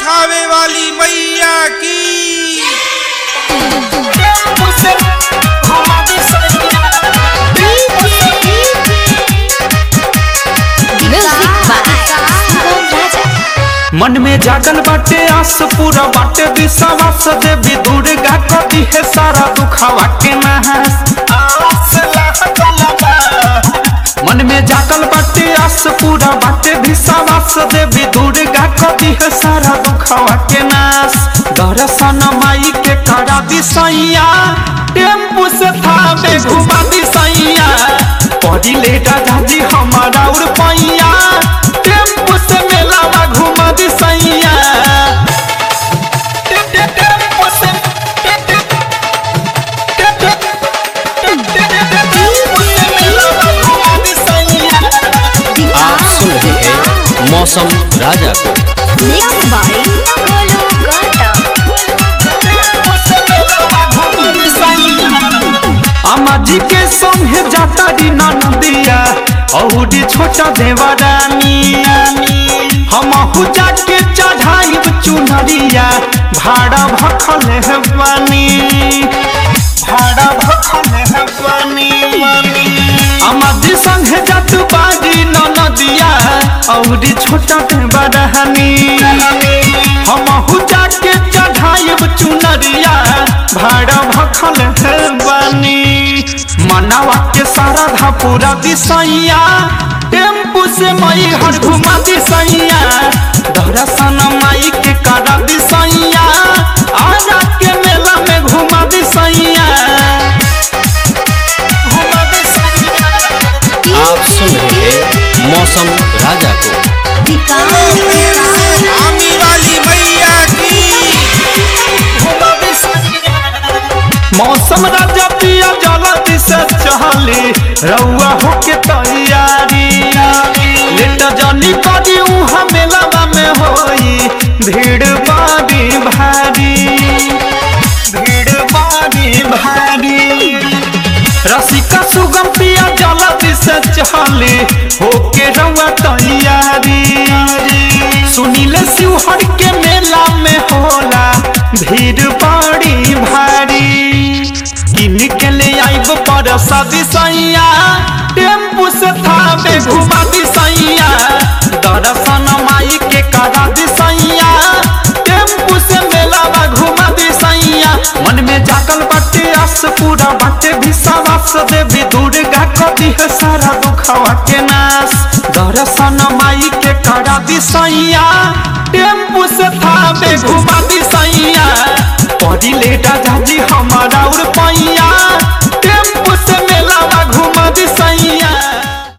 थावे वाली मैया की मन में जागल बाटे आस पूरा बाटे विश्वास देवी दुर्गा कदी है सारा दुखावा के नहास मन में जागल बाटे आस पूरा बाटे विश्वास देवी दुर्गा कदी है सारा दुखावा के नाश दर्शन माई के करा दिसैया टेम्पू से थावे घुमा दिसैया पड़ी ले दादाजी हमारा उड़ पैया टेम्पू से मेलावा घुमा दिसैया टे- टे- टेम्पू से टे- टे- टे- टे- टे- टे- टे- टेम्पू से मेलावा घुमा दिसैया आप सुन रहे हैं मौसम राजा को अम्मा जी के संगे जाता री नदिया औरी छोटा देवरानी हम जाके चढ़ाई चुनरिया भाड़ा भखल है बानी भाड़ा भखल है बानी अम्मा जी संगे जात बारी नदिया औरी छोटा देवरानी हम जाके चढ़ाई चुनरिया भाड़ा भखल है बानी मनावा के सारा धा पूरा दिसैया टेम्पू से मई हर घुमा दिसैया दर्शन माई के करा दिसैया आजा के मेला में घुमा दिसैया घुमा दिसैया आप सुन रहे हैं मौसम राजा को आमी वाली मैया की मौसम राजा पिया जल्दी से चहली रउआ होके तैयारी लेट जनी करी उहा मेलावा में होई भीड़ बारी भारी भीड़ बारी भारी रसिका सुगम पिया जल्दी से चहली होके रउआ तैयारी सुनीले शिवहर के मेला में होला भीड़ बड़ी भारी किन के ले आइब पर सदी सैया टेम्पू से थावे घुमा दिसैया दर्शन माई के करा दिसैया टेम्पू से मेलावा घुमा दिसैया मन में जागल बाटे आस पूरा बाटे विश्वास देवी दुर्गा कदी है सारा दुखावा के नाश दर्शन माई के करा दिसैया टेम्पू से थावे घुमा दिसैया पड़ी ले दादाजी हमारा उड़